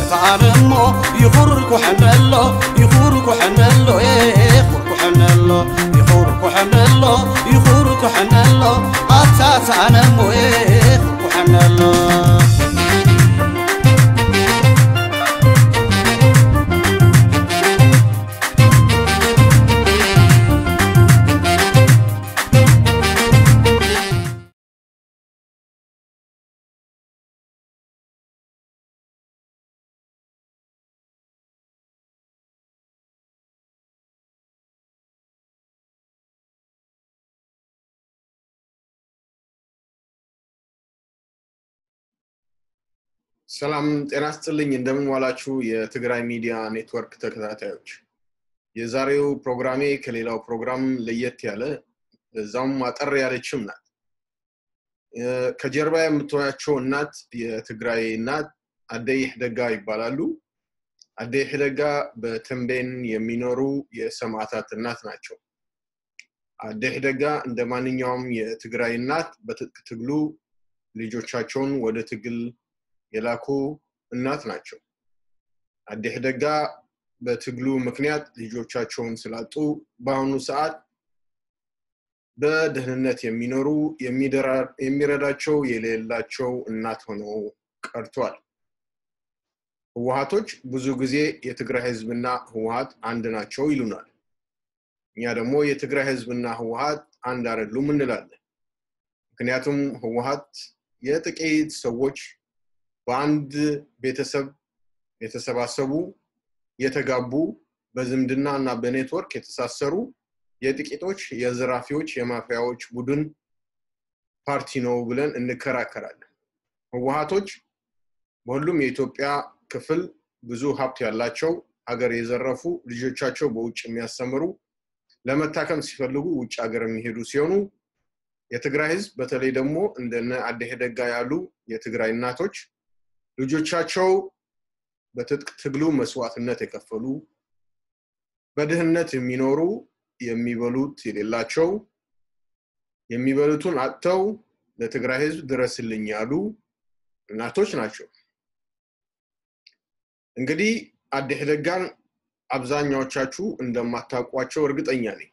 ተኣነሞ ይኹር ኩሕነሎ ይኹር ኩሕነሎ ይኹር ኩሕነሎ ይኹር ኩሕነሎ ይኹር ኩሕነሎ ኣታ ተኣነሞ ይኹር ኩሕነሎ ሰላም ጤና ስጥልኝ። እንደምን ዋላችሁ የትግራይ ሚዲያ ኔትወርክ ተከታታዮች። የዛሬው ፕሮግራሜ ከሌላው ፕሮግራም ለየት ያለ እዛውም አጠር ያለችም ናት። ከጀርባ የምትወያቸው እናት የትግራይ እናት አደይ ሕደጋ ይባላሉ። አደይ ሕደጋ በተንቤን የሚኖሩ የሰማዕታት እናት ናቸው። አደይ ሕደጋ እንደ ማንኛውም የትግራይ እናት በትጥቅ ትግሉ ልጆቻቸውን ወደ ትግል የላኩ እናት ናቸው። አዴህ ደጋ በትግሉ ምክንያት ልጆቻቸውን ስላጡ በአሁኑ ሰዓት በደህንነት የሚኖሩ የሚረዳቸው የሌላቸው እናት ሆነው ቀርቷል። ህወሀቶች ብዙ ጊዜ የትግራይ ህዝብና ህወሀት አንድ ናቸው ይሉናል። እኛ ደግሞ የትግራይ ህዝብና ህወሀት አንድ አይደሉም እንላለን። ምክንያቱም ህወሀት የጥቂት ሰዎች በአንድ ቤተሰብ የተሰባሰቡ የተጋቡ በዝምድና እና በኔትወርክ የተሳሰሩ የጥቂቶች የዘራፊዎች የማፊያዎች ቡድን ፓርቲ ነው ብለን እንከራከራለን። ህወሀቶች በሁሉም የኢትዮጵያ ክፍል ብዙ ሀብት ያላቸው ሀገር የዘረፉ ልጆቻቸው በውጭ የሚያስተምሩ ለመታከም ሲፈልጉ ውጭ ሀገር የሚሄዱ ሲሆኑ የትግራይ ህዝብ በተለይ ደግሞ እንደነ አደሄ ደጋ ያሉ የትግራይ እናቶች ልጆቻቸው በትጥቅ ትግሉ መስዋዕትነት የከፈሉ በድህነት የሚኖሩ የሚበሉት የሌላቸው የሚበሉትን አጥተው ለትግራይ ህዝብ ድረስልኝ ያሉ እናቶች ናቸው። እንግዲህ አዴህ ደጋን አብዛኛዎቻችሁ እንደማታውቋቸው እርግጠኛ ነኝ።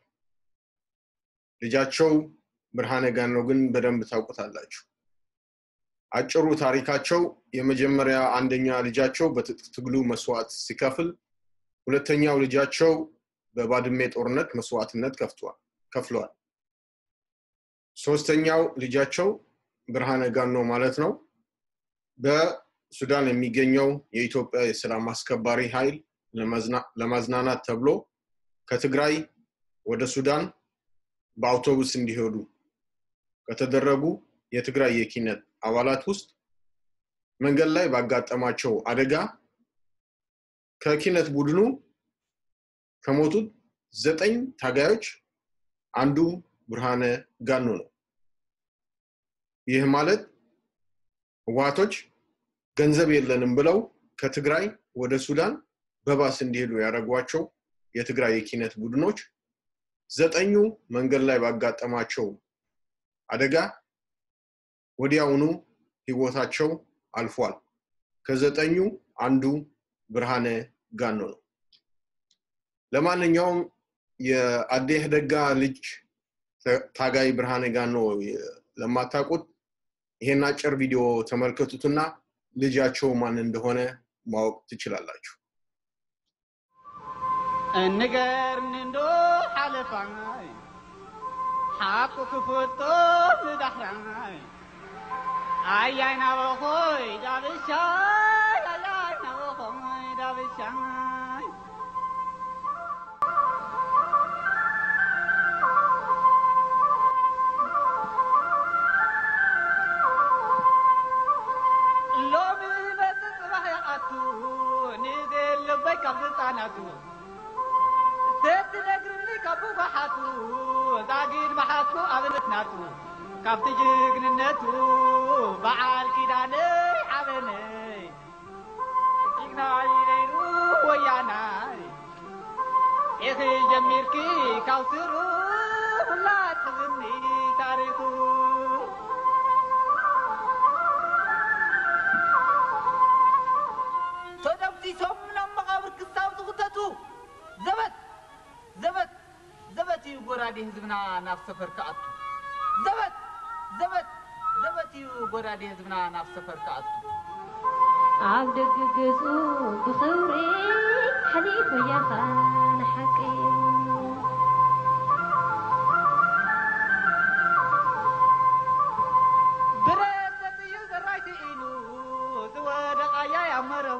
ልጃቸው ብርሃነ ጋኖ ግን በደንብ ታውቁታላችሁ። አጭሩ ታሪካቸው የመጀመሪያ አንደኛ ልጃቸው በትጥቅ ትግሉ መስዋዕት ሲከፍል፣ ሁለተኛው ልጃቸው በባድሜ ጦርነት መስዋዕትነት ከፍለዋል። ሶስተኛው ልጃቸው ብርሃነ ጋኖ ማለት ነው በሱዳን የሚገኘው የኢትዮጵያ የሰላም አስከባሪ ኃይል ለማዝናናት ተብሎ ከትግራይ ወደ ሱዳን በአውቶቡስ እንዲሄዱ ከተደረጉ የትግራይ የኪነት አባላት ውስጥ መንገድ ላይ ባጋጠማቸው አደጋ ከኪነት ቡድኑ ከሞቱት ዘጠኝ ታጋዮች አንዱ ብርሃነ ጋኖ ነው። ይህ ማለት ህወሓቶች ገንዘብ የለንም ብለው ከትግራይ ወደ ሱዳን በባስ እንዲሄዱ ያደረጓቸው የትግራይ የኪነት ቡድኖች ዘጠኙ መንገድ ላይ ባጋጠማቸው አደጋ ወዲያውኑ ህይወታቸው አልፏል። ከዘጠኙ አንዱ ብርሃነ ጋኖ ነው። ለማንኛውም የአዴህ ደጋ ልጅ ታጋይ ብርሃነ ጋኖ ለማታውቁት ይሄን አጭር ቪዲዮ ተመልከቱትና ልጃቸው ማን እንደሆነ ማወቅ ትችላላችሁ። እንገርኒ እንዶ ሓለፋይ ሓቁ ክፍቶ ንዳሕራይ ኣያይ ናበኾይ ዳብሻይ ኣያይ ናበኾይ ዳብሻይ ሎሚ መፅእ ፅባሕ ይኣቱ ንዘለበይ ካብ ህፃናቱ ሰቲ ነግርኒ ካብ ባሓቱ ዛጊድ ባሓቱ ኣብነት ናቱ ካብቲ ጅግንነቱ በዓል ኪዳነይ ዓበነይ ጅግናይ ነይሩ ወያናይ ኢኺ ጀሚርኪ ካብ ስሩ ሁላት ሕዝኒ ታሪኹ ተደሞ ጎራዴ ህዝብና ናብ ሰፈር ከኣቱ ዘበት ዘበት ዘበት እዩ ጎራዴ ህዝብና ናብ ሰፈር ከኣቱ ኣብ ደገ ገጹ ብኽብሪ ሓሊፉ ያኻ ንሓቂ ብረት እዩ ዘራይቲ ኢሉ ዝወደቃያ ያመረቡ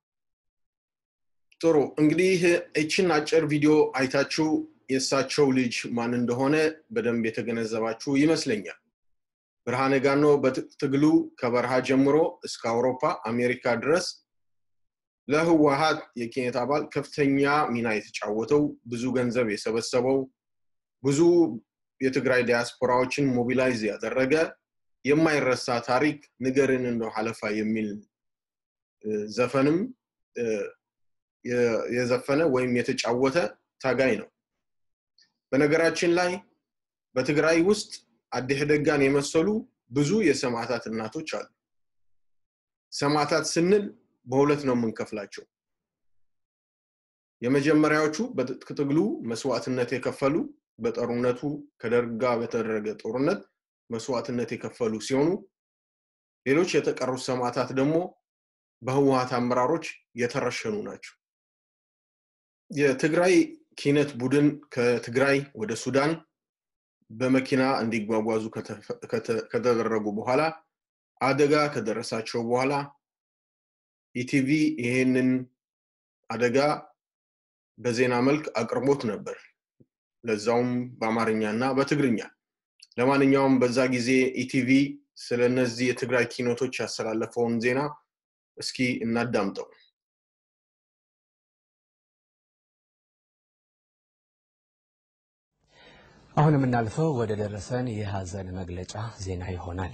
ጥሩ እንግዲህ እችን አጭር ቪዲዮ አይታችሁ የእሳቸው ልጅ ማን እንደሆነ በደንብ የተገነዘባችሁ ይመስለኛል። ብርሃነ ጋኖ በትግሉ ከበረሃ ጀምሮ እስከ አውሮፓ አሜሪካ ድረስ ለህወሀት የኬኔት አባል ከፍተኛ ሚና የተጫወተው ብዙ ገንዘብ የሰበሰበው ብዙ የትግራይ ዲያስፖራዎችን ሞቢላይዝ ያደረገ የማይረሳ ታሪክ ንገርን እንደው ሀለፋ የሚል እ፣ ዘፈንም እ፣ የ- የዘፈነ ወይም የተጫወተ ታጋይ ነው። በነገራችን ላይ በትግራይ ውስጥ አዲህ ደጋን የመሰሉ ብዙ የሰማዕታት እናቶች አሉ። ሰማዕታት ስንል በሁለት ነው የምንከፍላቸው። የመጀመሪያዎቹ በትጥቅ ትግሉ መስዋዕትነት የከፈሉ በጦርነቱ ከደርግ ጋር በተደረገ ጦርነት መስዋዕትነት የከፈሉ ሲሆኑ ሌሎች የተቀሩት ሰማዕታት ደግሞ በህወሀት አመራሮች የተረሸኑ ናቸው። የትግራይ ኪነት ቡድን ከትግራይ ወደ ሱዳን በመኪና እንዲጓጓዙ ከተፈ- ከተ- ከተደረጉ በኋላ አደጋ ከደረሳቸው በኋላ ኢቲቪ ይሄንን አደጋ በዜና መልክ አቅርቦት ነበር። ለዛውም በአማርኛ እና በትግርኛ። ለማንኛውም በዛ ጊዜ ኢቲቪ ስለ እነዚህ የትግራይ ኪነቶች ያስተላለፈውን ዜና እስኪ እናዳምጠው። አሁን የምናልፈው ወደ ደረሰን የሀዘን መግለጫ ዜና ይሆናል።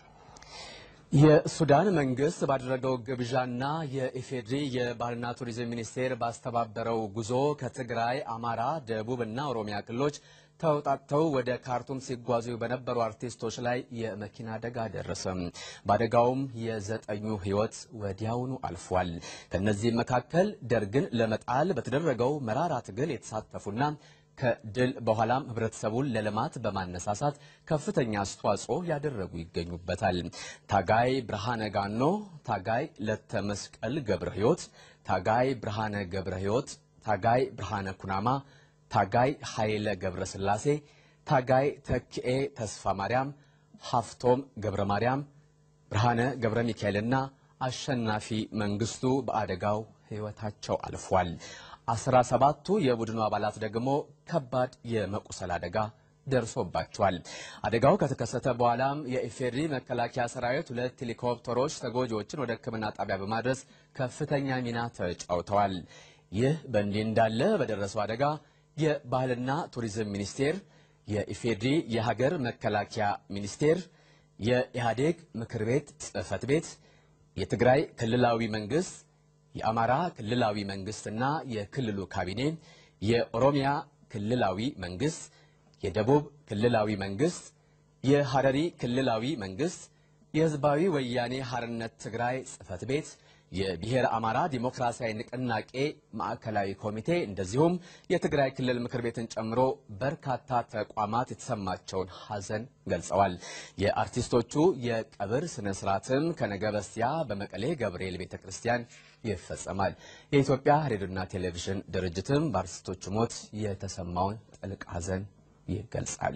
የሱዳን መንግስት ባደረገው ግብዣና የኢፌድሪ የባህልና ቱሪዝም ሚኒስቴር ባስተባበረው ጉዞ ከትግራይ፣ አማራ፣ ደቡብ እና ኦሮሚያ ክልሎች ተውጣጥተው ወደ ካርቱም ሲጓዙ በነበሩ አርቲስቶች ላይ የመኪና አደጋ ደረሰ። በአደጋውም የዘጠኙ ህይወት ወዲያውኑ አልፏል። ከእነዚህም መካከል ደርግን ለመጣል በተደረገው መራራ ትግል የተሳተፉና ከድል በኋላም ህብረተሰቡን ለልማት በማነሳሳት ከፍተኛ አስተዋጽኦ ያደረጉ ይገኙበታል። ታጋይ ብርሃነ ጋኖ፣ ታጋይ ለተመስቀል ገብረ ህይወት፣ ታጋይ ብርሃነ ገብረ ህይወት፣ ታጋይ ብርሃነ ኩናማ፣ ታጋይ ኃይለ ገብረ ስላሴ፣ ታጋይ ተክኤ ተስፋ ማርያም፣ ሀፍቶም ገብረ ማርያም፣ ብርሃነ ገብረ ሚካኤልና አሸናፊ መንግስቱ በአደጋው ህይወታቸው አልፏል። አስራ ሰባቱ የቡድኑ አባላት ደግሞ ከባድ የመቁሰል አደጋ ደርሶባቸዋል። አደጋው ከተከሰተ በኋላም የኢፌድሪ መከላከያ ሰራዊት ሁለት ሄሊኮፕተሮች ተጎጂዎችን ወደ ሕክምና ጣቢያ በማድረስ ከፍተኛ ሚና ተጫውተዋል። ይህ በእንዲህ እንዳለ በደረሰው አደጋ የባህልና ቱሪዝም ሚኒስቴር፣ የኢፌድሪ የሀገር መከላከያ ሚኒስቴር፣ የኢህአዴግ ምክር ቤት ጽህፈት ቤት፣ የትግራይ ክልላዊ መንግስት የአማራ ክልላዊ መንግስትና የክልሉ ካቢኔ፣ የኦሮሚያ ክልላዊ መንግስት፣ የደቡብ ክልላዊ መንግስት፣ የሐረሪ ክልላዊ መንግስት፣ የህዝባዊ ወያኔ ሐርነት ትግራይ ጽህፈት ቤት፣ የብሔር አማራ ዲሞክራሲያዊ ንቅናቄ ማዕከላዊ ኮሚቴ እንደዚሁም የትግራይ ክልል ምክር ቤትን ጨምሮ በርካታ ተቋማት የተሰማቸውን ሐዘን ገልጸዋል። የአርቲስቶቹ የቀብር ስነ ስርዓትም ከነገ በስቲያ በመቀሌ ገብርኤል ቤተ ክርስቲያን ይፈጸማል። የኢትዮጵያ ሬዲዮና ቴሌቪዥን ድርጅትም በአርቲስቶቹ ሞት የተሰማውን ጥልቅ ሐዘን ይገልጻል።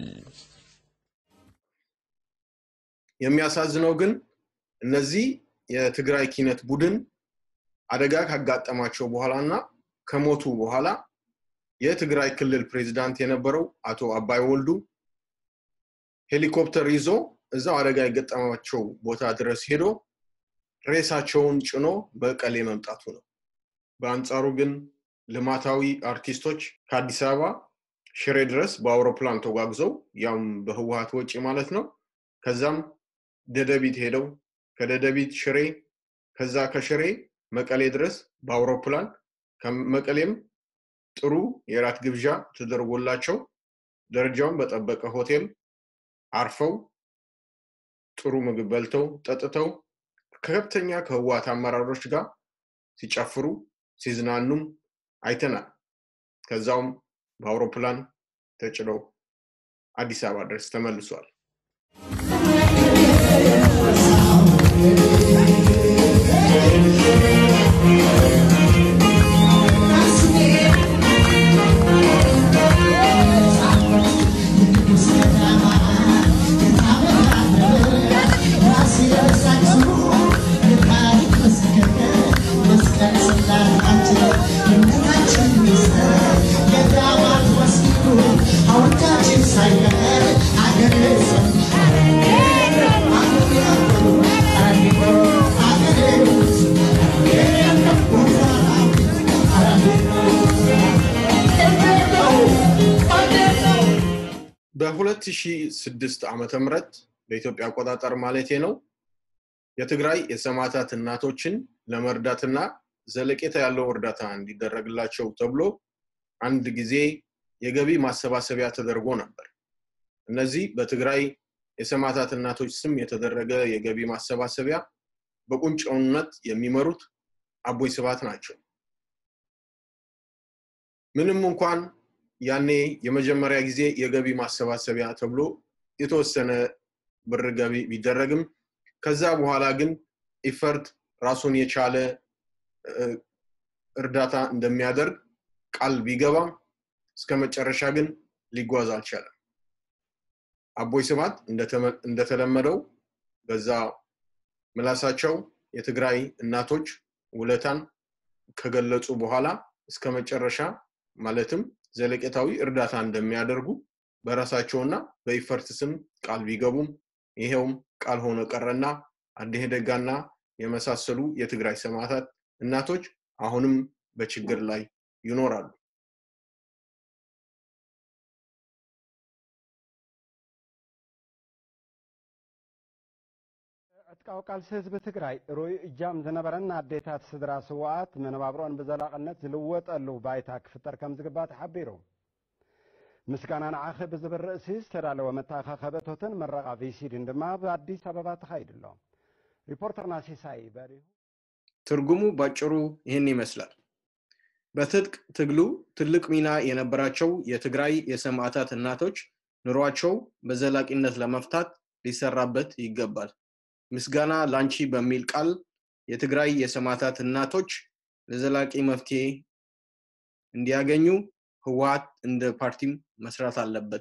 የሚያሳዝነው ግን እነዚህ የትግራይ ኪነት ቡድን አደጋ ካጋጠማቸው በኋላ እና ከሞቱ በኋላ የትግራይ ክልል ፕሬዚዳንት የነበረው አቶ አባይ ወልዱ ሄሊኮፕተር ይዞ እዛው አደጋ የገጠማቸው ቦታ ድረስ ሄዶ ሬሳቸውን ጭኖ በቀሌ መምጣቱ ነው። በአንጻሩ ግን ልማታዊ አርቲስቶች ከአዲስ አበባ ሽሬ ድረስ በአውሮፕላን ተጓጉዘው ያም በህወሀት ወጪ ማለት ነው። ከዛም ደደቢት ሄደው ከደደቢት ሽሬ ከዛ ከሽሬ መቀሌ ድረስ በአውሮፕላን ከመቀሌም ጥሩ የራት ግብዣ ተደርጎላቸው ደረጃውን በጠበቀ ሆቴል አርፈው ጥሩ ምግብ በልተው ጠጥተው ከከፍተኛ ከህወሓት አመራሮች ጋር ሲጨፍሩ ሲዝናኑም አይተናል። ከዛውም በአውሮፕላን ተጭነው አዲስ አበባ ድረስ ተመልሷል። በ2006 ዓመተ ምህረት በኢትዮጵያ አቆጣጠር ማለቴ ነው የትግራይ የሰማዕታት እናቶችን ለመርዳትና ዘለቄታ ያለው እርዳታ እንዲደረግላቸው ተብሎ አንድ ጊዜ የገቢ ማሰባሰቢያ ተደርጎ ነበር። እነዚህ በትግራይ የሰማዕታት እናቶች ስም የተደረገ የገቢ ማሰባሰቢያ በቁንጮነት የሚመሩት አቦይ ስብሃት ናቸው። ምንም እንኳን ያኔ የመጀመሪያ ጊዜ የገቢ ማሰባሰቢያ ተብሎ የተወሰነ ብር ገቢ ቢደረግም ከዛ በኋላ ግን ኢፈርት ራሱን የቻለ እርዳታ እንደሚያደርግ ቃል ቢገባም እስከ መጨረሻ ግን ሊጓዝ አልቻለም። አቦይ ስብሃት እንደተለመደው በዛ ምላሳቸው የትግራይ እናቶች ውለታን ከገለጹ በኋላ እስከ መጨረሻ ማለትም ዘለቄታዊ እርዳታ እንደሚያደርጉ በራሳቸውና በኢፈርት ስም ቃል ቢገቡም ይሄውም ቃል ሆኖ ቀረና አዴ ደጋና የመሳሰሉ የትግራይ ሰማዕታት እናቶች አሁንም በችግር ላይ ይኖራሉ። ዕጥቃዊ ቃልሲ ህዝቢ ትግራይ ርኡይ እጃም ዝነበረን ኣዴታት ስድራ ስዋኣት መነባብሮን ብዘላቕነት ዝልወጠሉ ባይታ ክፍጠር ከም ዝግባእ ተሓቢሩ ምስጋና ንዓኺ ብዝብል ርእሲ ዝተዳለወ መተኻኸበ እቶትን መረቓ ቪሲድን ድማ ብኣዲስ ኣበባ ተኻይድ ኣሎ ሪፖርተርና ሲሳይ በሪሁ ትርጉሙ ባጭሩ ይህን ይመስላል። በትጥቅ ትግሉ ትልቅ ሚና የነበራቸው የትግራይ የሰማዕታት እናቶች ኑሯቸው በዘላቂነት ለመፍታት ሊሰራበት ይገባል። ምስጋና ላንቺ በሚል ቃል የትግራይ የሰማዕታት እናቶች ለዘላቂ መፍትሄ እንዲያገኙ ህወሓት እንደ ፓርቲም መስራት አለበት።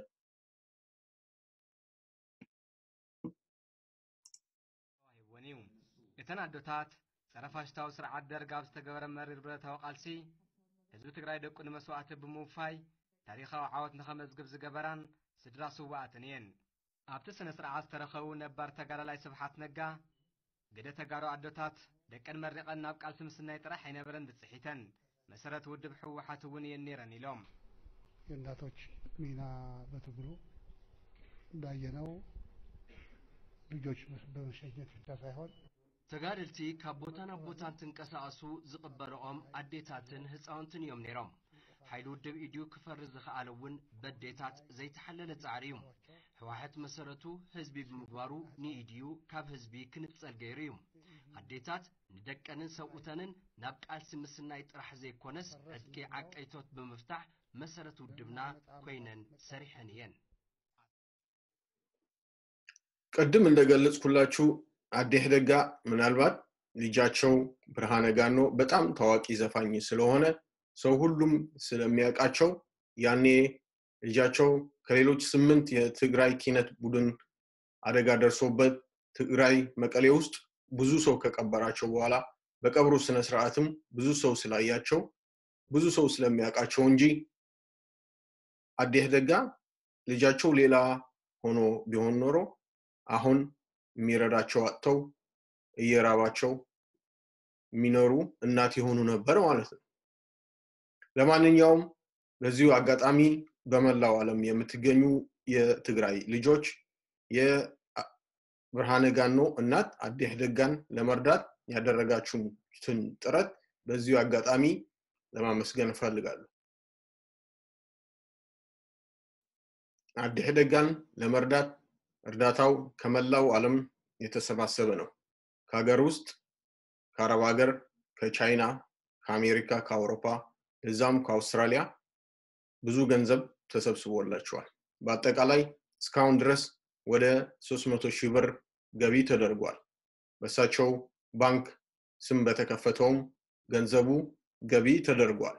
ይወን እዩ እተን ኣዶታት ፀረ ፋሽስታዊ ስርዓት ደርግ ኣብ ዝተገበረ መሪር ብረታዊ ቃልሲ ህዝቢ ትግራይ ደቁ ንመስዋእቲ ብምውፋይ ታሪኻዊ ዓወት ንኸመዝግብ ዝገበራን ስድራ ስዋኣትን እየን ኣብቲ ስነ ስርዓት ዝተረኸቡ ነባር ተጋዳላይ ስብሓት ነጋ ገደ ተጋሩ ኣዶታት ደቀን መሪቐን ናብ ቃልሲ ምስናይ ጥራሕ ኣይነበረን ዝፅሒተን መሰረት ውድብ ሕወሓት እውን እየን ነይረን ኢሎም የእናቶች ሚና በትግሉ እንዳየነው ልጆች በመሸኘት ብቻ ሳይሆን ተጋደልቲ ካብ ቦታ ናብ ቦታ እንትንቀሳቐሱ ዝቕበልኦም ኣዴታትን ህፃውንትን እዮም ነይሮም ሓይሊ ውድብ ኢድዩ ክፈርስ ዝኸኣለ እውን በዴታት ዘይተሓለለ ፃዕሪ እዩ ሕወሓት መሰረቱ ህዝቢ ብምግባሩ ንኢድዩ ካብ ህዝቢ ክንፀል ገይሩ እዩ ኣዴታት ንደቀንን ሰብኡተንን ናብ ቃልሲ ምስናይ ጥራሕ ዘይኮነስ ዕጥቂ ዓቀይቶት ብምፍታሕ መሰረት ውድብና ኮይነን ሰሪሐን እየን ቅድም እንደገለጽኩላችሁ አዴህ ደጋ ምናልባት ልጃቸው ብርሃነ ጋኖ በጣም ታዋቂ ዘፋኝ ስለሆነ ሰው ሁሉም ስለሚያውቃቸው ያኔ ልጃቸው ከሌሎች ስምንት የትግራይ ኪነት ቡድን አደጋ ደርሶበት ትግራይ መቀሌ ውስጥ ብዙ ሰው ከቀበራቸው በኋላ በቀብሩ ስነ ስርዓትም ብዙ ሰው ስላያቸው ብዙ ሰው ስለሚያውቃቸው እንጂ አዴህ ደጋ ልጃቸው ሌላ ሆኖ ቢሆን ኖሮ አሁን የሚረዳቸው አጥተው እየራባቸው የሚኖሩ እናት የሆኑ ነበር ማለት ነው። ለማንኛውም በዚሁ አጋጣሚ በመላው ዓለም የምትገኙ የትግራይ ልጆች የብርሃነ ጋኖ እናት አዴህ ደጋን ለመርዳት ያደረጋችሁትን ጥረት በዚሁ አጋጣሚ ለማመስገን እፈልጋለሁ። አዴህ ደጋን ለመርዳት እርዳታው ከመላው ዓለም የተሰባሰበ ነው። ከሀገር ውስጥ፣ ከአረብ ሀገር፣ ከቻይና፣ ከአሜሪካ፣ ከአውሮፓ እዛም ከአውስትራሊያ ብዙ ገንዘብ ተሰብስቦላቸዋል። በአጠቃላይ እስካሁን ድረስ ወደ 300 ሺህ ብር ገቢ ተደርጓል። በእሳቸው ባንክ ስም በተከፈተውም ገንዘቡ ገቢ ተደርጓል።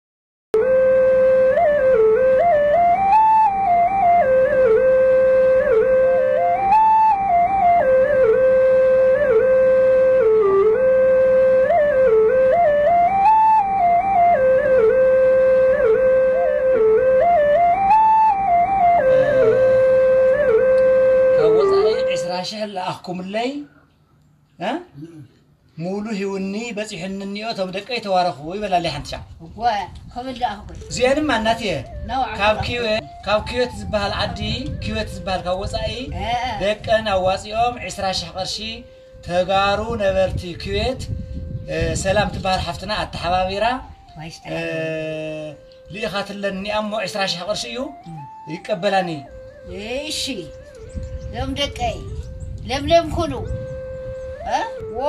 ካብ ወፃኢ ዒስራ ሽሕ ለኣኽኩምለይ እ? ሙሉ ሂውኒ በፂሑኒ እኒኦ እቶም ደቀይ ተዋረኹ ይበላለይ ሓንቲ ሻዕ ከምል ኣኽኩ እዚአንም ማናት እየ ናው ካብ ኪዌት ካብ ኪዌት ዝበሃል ዓዲ ኪዌት ዝበሃል ካብ ወፃኢ ደቀን ኣዋፂኦም 20 ሽሕ ቅርሺ ተጋሩ ነበርቲ ኪዌት እ፣ ሰላም ትበሃል ሓፍትና ኣተሓባቢራ እ፣ ልኢኻትለኒ እሞ 20 ሽሕ ቅርሺ እዩ ይቀበላኒ እሺ ሎም ደቀይ ለምለም ኩሉ እ? ዎ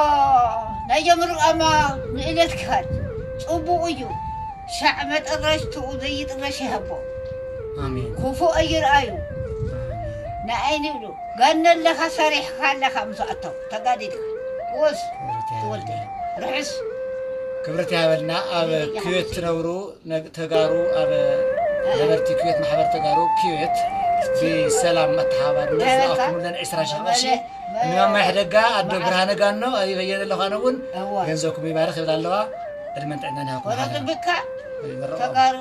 ናይ ምርቃማ ንእለት ክኻድ ፅቡቕ እዩ ሻዕ መጠረሽትኡ ዘይጥረሽ ይሃቦ ኣሜን ክፉእ ኣይርአዩ ንዓይኒ ይብሉ ጋነ ኣለኻ ሰሪሕካ ኣለኻ ምስኣቶም ተጋዲድካ ወስ ትወልደ ርሕስ ክብረት ይሃበልና ኣብ ክዌት ትነብሩ ነግ- ተጋሩ ኣብ ነበርቲ ክዌት ማሕበር ተጋሩ ክዌት ብሰላም መተሓባርነት ዝኣክሙለን 20 ሽሕ ቅርሺ ንማማይ ሕደጋ ኣዶ ብርሃነ ጋኖ ኣይበየነ ኣለኻነ እውን ገንዘብኩም ይባርክ ይብል ኣለዋ ዕድመን ጥዕና ንሃኩም ወረጥብካ ተጋሩ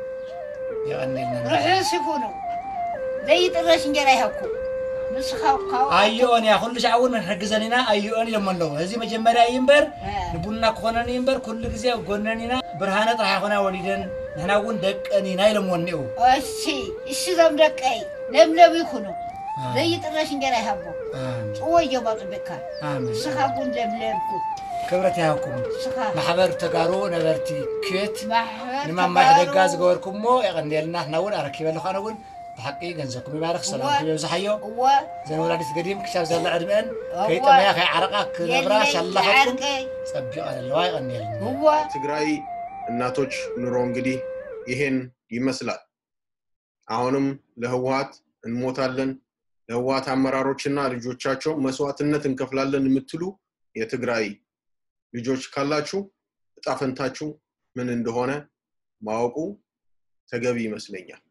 ይቐኒልና ርሕስ ይኹኑ ዘይጥረሽ እንጀራ ይሃብኩ ንስኻ ካብኡ ኣይኦን እያ ኩሉ ሻዕ እውን ንሕግዘን ኢና ኣይኦን ኢሎም ኣለዉ እዚ መጀመርያ እዩ እምበር ንቡና ክኾነን እዩ እምበር ኩሉ ግዜ ኣብ ጎነን ኢና ብርሃነ ጥራሕ ይኮና ወሊደን ንሕና እውን ደቀን ኢና ኢሎምዎ እኒአው እሺ እሺ ዞም ደቀይ ለምለም ይኹኑ ዘይጥረሽ እንጀራ ይሃቦ ፅዎ እዮም ኣፅቢቕካ ኣሜን ንስኻ እውን ለምለምኩ ክብረት ይሃብኩም ንስኻ ማሕበር ተጋሩ ነበርቲ ክዌት ማሕበር ንማማይ ተጋሩ ሕደጋ ዝገበርኩሞ የቐኒየልና ሕና እውን ኣረኪበ ኣለኻነ እውን ብሓቂ ገንዘብኩም ይባርክ ሰላም ክበብዝሓዮ እወ ዘን ወላዲት ገዲም ክሻብ ዘላ ዕድመአን ከይጠመያ ከይዓረቃ ክነብራ ሻላኸትኩም ፀቢቐን ኣለዋ ይቐኒየልና እወ ትግራይ እናቶች ኑሮ እንግዲህ ይሄን ይመስላል። አሁንም ለህወሀት እንሞታለን፣ ለህወሀት አመራሮችና ልጆቻቸው መስዋዕትነት እንከፍላለን የምትሉ የትግራይ ልጆች ካላችሁ እጣ ፈንታችሁ ምን እንደሆነ ማወቁ ተገቢ ይመስለኛል።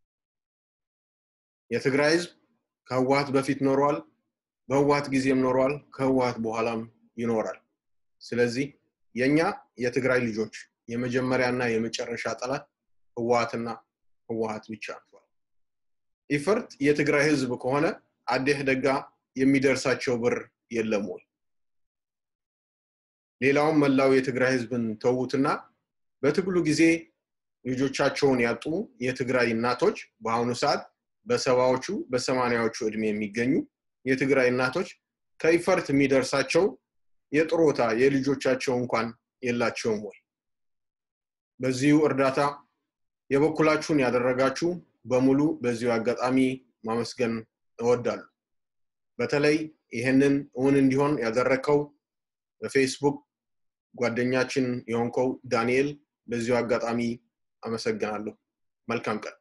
የትግራይ ህዝብ ከህወሀት በፊት ኖሯል፣ በህወሀት ጊዜም ኖሯል፣ ከህወሀት በኋላም ይኖራል። ስለዚህ የኛ የትግራይ ልጆች የመጀመሪያና የመጨረሻ ጠላት ህወሀትና ህወሀት ብቻ ነው። ኢፈርት የትግራይ ህዝብ ከሆነ አዴህ ደጋ የሚደርሳቸው ብር የለም ወይ? ሌላውም መላው የትግራይ ህዝብን ተዉትና በትግሉ ጊዜ ልጆቻቸውን ያጡ የትግራይ እናቶች በአሁኑ ሰዓት በሰባዎቹ በሰማንያዎቹ እድሜ የሚገኙ የትግራይ እናቶች ከኢፈርት የሚደርሳቸው የጥሮታ የልጆቻቸው እንኳን የላቸውም ወይ? በዚሁ እርዳታ የበኩላችሁን ያደረጋችሁ በሙሉ በዚሁ አጋጣሚ ማመስገን እወዳለሁ። በተለይ ይህንን እውን እንዲሆን ያደረከው በፌስቡክ ጓደኛችን የሆንከው ዳንኤል በዚሁ አጋጣሚ አመሰግናለሁ። መልካም ቀን።